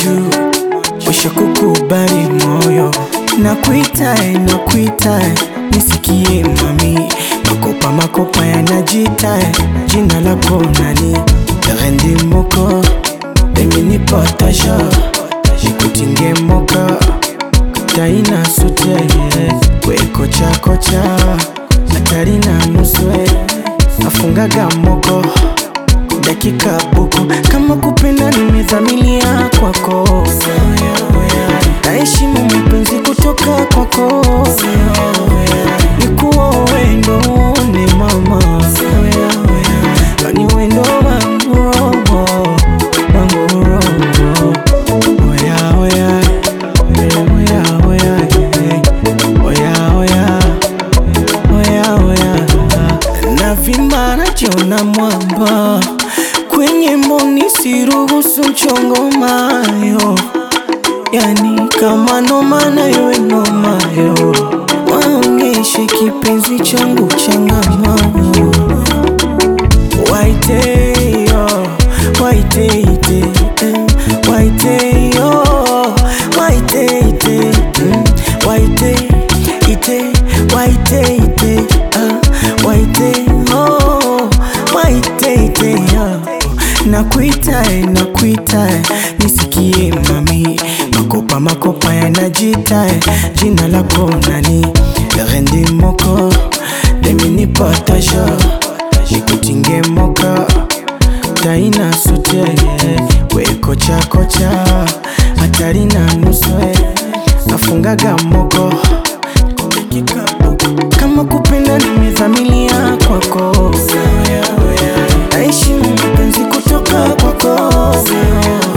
juu, wisha kukubali moyo, nakuitae nakuitae, nisikie mami, makopa makopa yanajitae, jina lako nani? Rendi moko Demi ni potasha Nikutinge moka Taina sute We kocha kocha Hatari na nuswe Afungaga moko Dakika buku Kama kupenda nimezamilia kwako Naheshimu mapenzi kutoka kwako Nikuwa wendo ni mama Kani wendo wangu roho Wangu roho Oya oya Oya oya Oya oya Oya oya Navimba najiona mwamba Kwenye mboni siruhusu mchongo mayo Yani kama noma na iwe noma yo Waonyeshe kipenzi changu changamano Waite yo, waite ite, eh, waite yo, waite ite, mm, waite ite, waite ite, ah, waite oh, waite ite yo. Nakuitae, nakuitae, nisikie mami, makopa makopa yanajitae, jina lako nani? Rendi moko, demi ni potasha nikutinge moka taina sute we kocha kocha hatari na nuswe afungaga moko kama kupenda nimezamilia kwako naheshimu mapenzi kutoka kwako